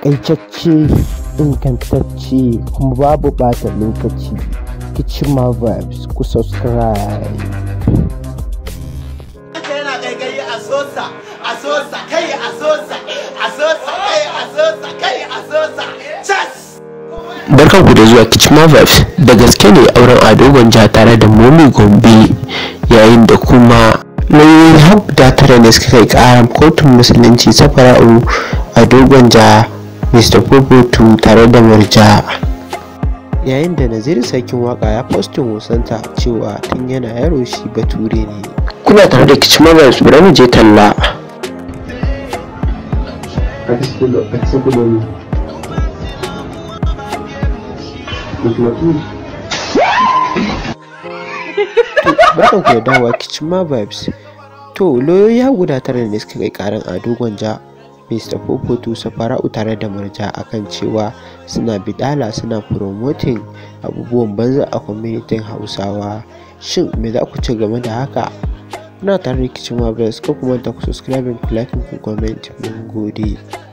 takaitacce ingantacce kuma babu bata lokaci kichima vibes ku subscribe yana gaigayi a sosa a sosa kai a sosa a sosa kai a sosa kai a sosa chas barkan ku da zuwa Kichma Vibes da gaske ne auren Ado Gwanja tare da Momi Gombe yayin da kuma lauyoyin habda tare da suka kai karan kotun musulunci safara'u Ado Gwanja Mr. Popotu tare da Murja yayin da Naziru sarkin waka ya postin wasanta cewa tun yana yaro shi bature ne kuna tare da Kichma Vibes bari mu je talla barkan ku da dawowa Kichma Vibes to lauyoyi ya guda tare ne suka kai karan Ado Gwanja Mr. Popotu Safara'u tare da Murja akan cewa suna bidala suna promoting abubuwan banza a kwamitin Hausawa shin me za ku ci game da haka kuna tare da Kichma Vibes ko kuma ta ku subscribe ku like ku comment mun gode